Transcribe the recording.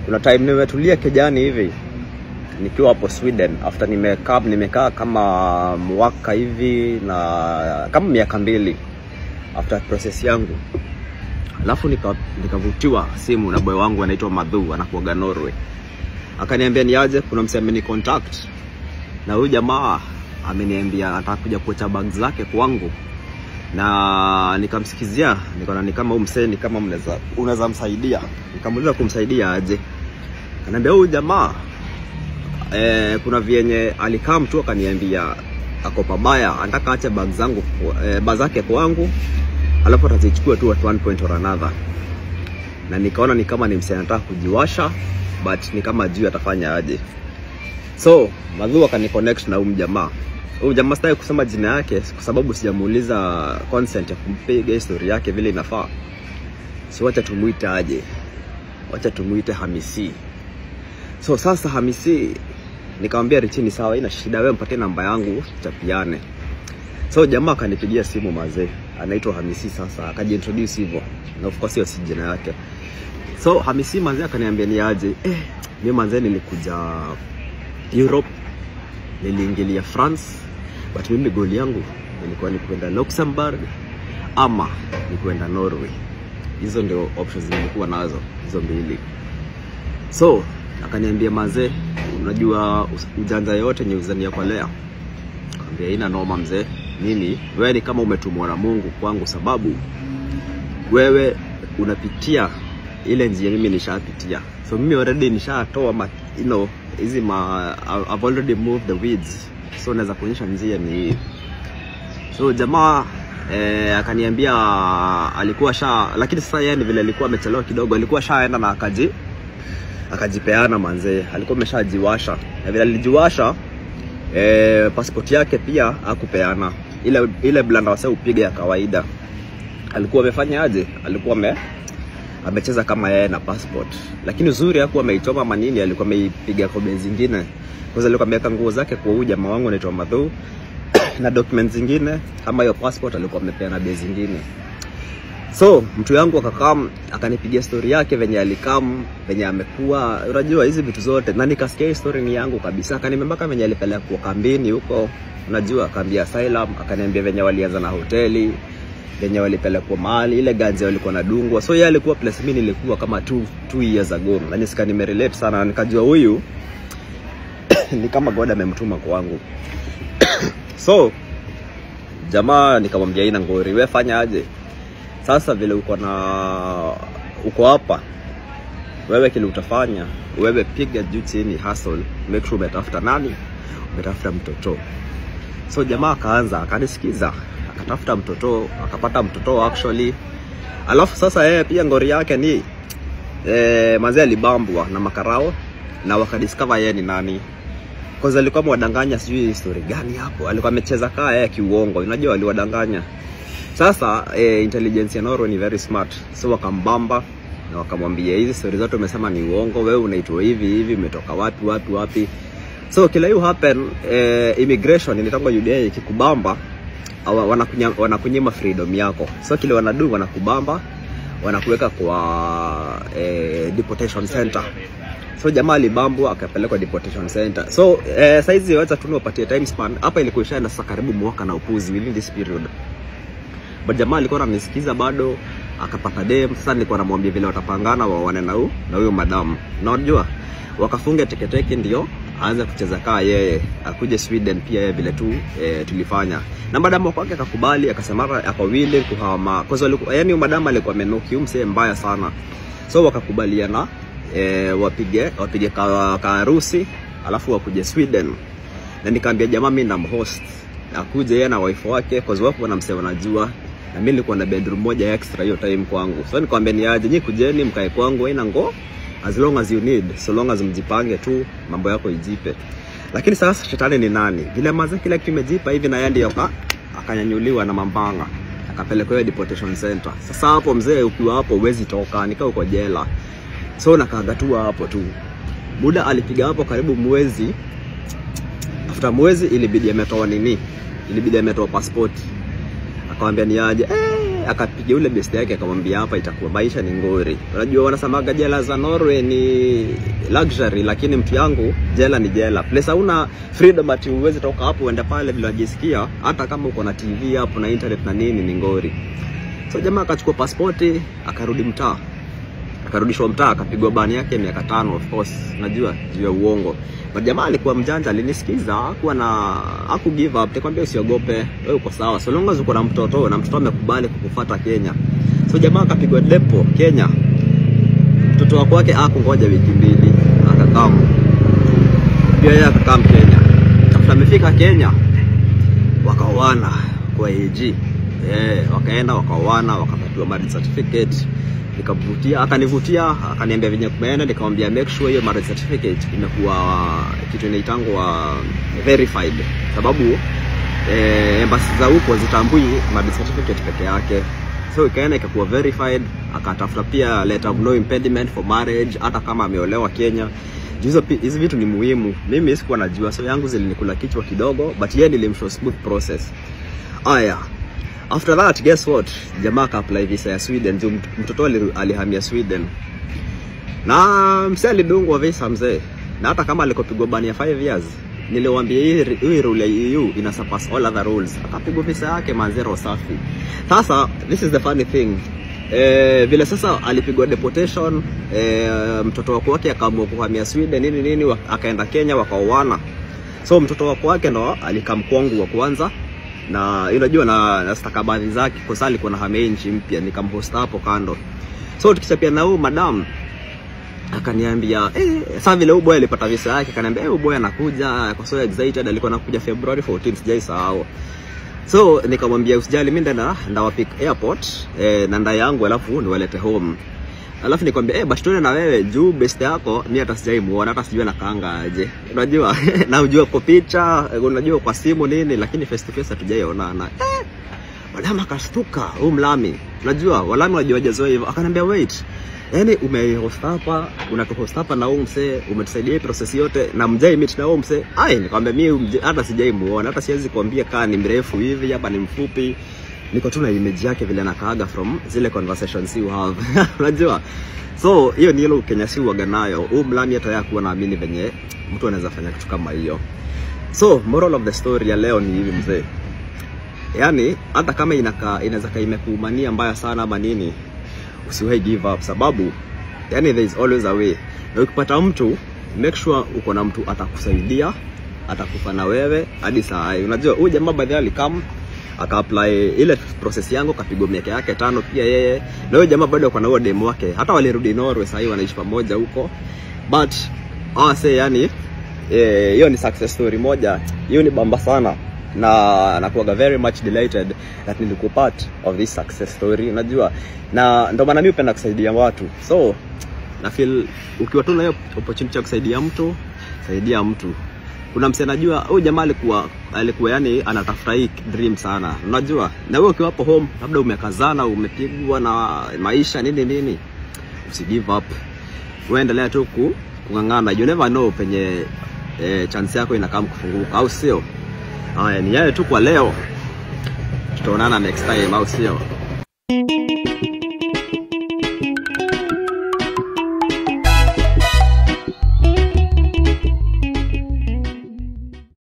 kuna time nimetulia kijani hivi nikiwa hapo Sweden after nimekaa nimekaa kama mwaka hivi na kama miaka mbili after process yangu alafu nika- nikavutiwa simu na boy wangu anaitwa Madhu anakuaga Norway akaniambia niaje kuna msee ameni contact na huyu jamaa ameniambia anataka kuja kuacha bag zake kwangu na nikamsikizia nikaona ni kama huyu msee ni kama mnaweza unaweza msaidia nikamuuliza kumsaidia aje kaniambia huyu jamaa eh, kuna vyenye alikaa mtu akaniambia ako pabaya anataka ache bag zangu eh, bag zake kwangu alafu atazichukua tu at one point or another na nikaona ni kama ni msee anataka kujiwasha but ni kama juu atafanya aje so madhu akaniconnect na huyu jamaa huyu jamaa sitaki kusema jina yake kwa sababu sijamuuliza consent ya kumpiga historia yake vile inafaa si wacha tumuite aje wacha tumuite hamisi so sasa hamisi nikamwambia richini sawa ina shida wewe mpatie namba yangu chapiane so jamaa akanipigia simu mazee anaitwa hamisi sasa akajiintroduce hivyo na of course hiyo si jina yake so hamisi mazee akaniambia ni aje eh, mi manzee nilikuja europe niliingilia france but mimi goli yangu ilikuwa ni kwenda luxembourg ama ni kwenda norway hizo ndio options nilikuwa nazo hizo mbili so akaniambia mazee unajua us- ujanja yote nye uzania kwa lea kaambia ina noma mzee mimi wewe ni kama umetumwa na mungu kwangu sababu wewe unapitia ile njia mimi nishapitia so mimi already nishatoa ma, you know, hizi ma I've already moved the weeds so naweza kuonyesha njia ni hii so jamaa eh, akaniambia alikuwa sha lakini sasa yeye ni vile alikuwa amechelewa kidogo alikuwa shaenda na akaji akajipeana manzee alikuwa ameshajiwasha na vile alijiwasha eh, passport yake pia akupeana ile ile blanda wase upiga ya kawaida alikuwa amefanya aje alikuwa ame amecheza kama yeye na passport lakini uzuri hakuwa ameichoma manini alikuwa ameipiga kobe zingine kwanza alikuwa ameweka nguo zake kwa huyu jamaa wangu anaitwa Madhu na documents zingine kama hiyo passport alikuwa amepeana bei zingine so mtu yangu akakam akanipigia story yake venye alikam venye amekuwa unajua hizi vitu zote na nikasikia hii story ni yangu kabisa akanimembaka venye alipelekwa kambini huko unajua kambi ya asylum akaniambia venye walianza na hoteli venye walipelekwa mahali ile ganzi walikuwa nadungwa so yeye alikuwa place mimi nilikuwa kama two, two years ago na nisika nimerelate sana na nikajua huyu ni kama god amemtuma kwangu so jamaa nikamwambia ina ngori we fanya aje sasa vile uko na uko hapa wewe kile utafanya wewe piga juu chini hustle make sure umetafuta nani umetafuta mtoto so jamaa akaanza akanisikiza akatafuta mtoto akapata mtoto actually alafu sasa yeye pia ngori yake ni eh, mazee alibambwa na makarao na wakadiscover yeye ni nani kwanza alikuwa amewadanganya sijui story gani hapo alikuwa amecheza kaa yeye kiuongo unajua aliwadanganya sasa eh, intelligence ya Norway ni very smart so wakambamba na wakamwambia hizi story zote umesema ni uongo wewe unaitwa hivi hivi umetoka wapi wapi wapi so kila hiyo happen eh, immigration inaitangwa UDA ikikubamba awa- wanakunya- wanakunyima freedom yako so kile wanadu wanakubamba wanakuweka kwa eh, deportation center so jamaa alibambwa akapelekwa deportation center so eh, saizi wacha tu niwapatie time span hapa ilikuwa ishaenda sasa karibu mwaka na upuzi within this period but jamaa alikuwa ananisikiza bado akapata dem sasa nilikuwa namwambia vile watapangana waone na huyu na huyo madamu na unajua wakafunga teketeke ndio aanze kucheza kaa yeye akuje Sweden pia yeye vile tu e, tulifanya na madamu kwake akakubali akasema ako willing kuhama kwa sababu yani madamu alikuwa amenuki huyu msee mbaya sana so wakakubaliana e, wapige wapige ka, ka harusi alafu wakuje Sweden na nikaambia jamaa mimi namhost akuje yeye na wife wake kwa sababu wana msee wanajua na mimi nilikuwa na bedroom moja extra hiyo time kwangu so nikamwambia ni aje nyi kujeni mkae kwangu haina ngo as long as you need so long as mjipange tu mambo yako ijipe lakini sasa shetani ni nani vile maze kila kitu imejipa hivi na yeye ndio aka- akanyanyuliwa na mambanga akapelekwa hiyo deportation center sasa hapo mzee ukiwa hapo huwezi toka nikaa uko jela so nakaaga tu hapo tu muda alipiga hapo karibu mwezi after mwezi ilibidi ametoa nini ilibidi ametoa passport akamwambia ni aje eh, akapiga yule best yake akamwambia hapa itakuwa maisha ni ngori. Unajua wanasemaga jela za Norway ni luxury, lakini mtu yangu jela ni jela. Place hauna freedom ati uweze toka hapo uende pale vile unajisikia, hata kama uko na TV hapo na internet na nini ni ngori. So jamaa akachukua pasipoti akarudi mtaa akarudishwa mtaa akapigwa bani yake miaka tano of course najua juu ya uongo but jamaa alikuwa mjanja alinisikiza hakuwa na haku give up nikwambia usiogope wewe uko sawa so long as uko na mtoto na mtoto amekubali kukufuata Kenya so jamaa akapigwa depo Kenya mtoto wako wake hakungoja wiki mbili akakaa pia yeye akakaa Kenya after amefika Kenya wakaoana kwa AG eh wakaenda wakaoana wakapatiwa marriage certificate nikamvutia akanivutia akaniambia venye kumeenda nikamwambia make sure hiyo marriage certificate imekuwa kitu inaitangwa verified sababu eh, embassy za huko zitambui marriage certificate peke yake so ikaenda ikakuwa verified akatafuta pia letter of no impediment for marriage hata kama ameolewa Kenya hizo hizi vitu ni muhimu mimi sikuwa najua so yangu zilinikula kichwa kidogo but yeye nilimshow smooth process aya After that, guess what? Jamaa aka apply visa ya Sweden. Juu mtoto alihamia Sweden. Na msee alidungwa visa mzee. Na hata kama alikopigwa bani ya 5 years, niliwaambia hii hii rule ya EU ina surpass all other rules. Akapigwa visa yake manzero safi. Sasa this is the funny thing. Eh, vile sasa alipigwa deportation eh, mtoto wako wake akaamua kuhamia Sweden nini nini, akaenda Kenya wakaoana. So mtoto wako wake ndo alikamkwangu wa kwanza na unajua na, na stakabadhi zake kwa sababu alikuwa na hamia nchi mpya, nikamhost hapo kando. So tukichapia na huyu madam akaniambia eh, sasa vile huyu boy alipata visa yake, akaniambia eh, huyu boy anakuja, kwa so excited, alikuwa anakuja February 14 sijaisahau. So nikamwambia usijali, mimi ndana ndawapick airport eh, na nda yangu alafu niwalete home alafu nikwambia eh, basi tuende na wewe juu best yako mimi hata sijai muona hata sijui anakaanga aje, unajua na ujua kwa picha, unajua kwa simu nini, lakini face to face hatujaiona eh, Walama akastuka huyu mlami, unajua walami wajua jazoea hivyo, akaniambia wait, yani umehost hapa unatuhost hapa na huyu msee umetusaidia hii process yote na mjai meet na huyu msee ai, nikamwambia mimi hata sijai muona, hata siwezi kuambia kaa ni mrefu hivi hapa ni mfupi niko tu na image yake vile anakaaga from zile conversations you have unajua so hiyo ni ile Kenya si uaga nayo huu mlami hata yeye kuwa naamini venye mtu anaweza fanya kitu kama hiyo so moral of the story ya leo ni hivi mzee yani hata kama inaka inaweza kaa imekuumania mbaya sana ama nini usiwahi give up sababu yani there is always a way na ukipata mtu make sure uko na mtu atakusaidia atakufa na wewe hadi saa hii unajua huyu jamaa baadhi alikam aka apply ile process yangu kapigwa miaka yake tano pia yeye na huyo jamaa bado ako na huo demo wake hata walirudi Norway sasa wanaishi pamoja huko but ah say yani hiyo eh, ni success story moja hiyo ni bamba sana na nakuaga very much delighted that nilikuwa part of this success story unajua na ndo maana mimi hupenda kusaidia watu so na feel ukiwa tu na hiyo opportunity ya kusaidia mtu saidia mtu kuna msee najua huyu jamaa alikuwa alikuwa yani anatafuta hii dream sana unajua na wewe ukiwa hapo home labda umekazana umepigwa na maisha nini nini usi give up uendelea tu ku, kung'ang'ana you never know penye eh, chance yako inakaa kufunguka au sio haya ni yale tu kwa leo tutaonana next time au sio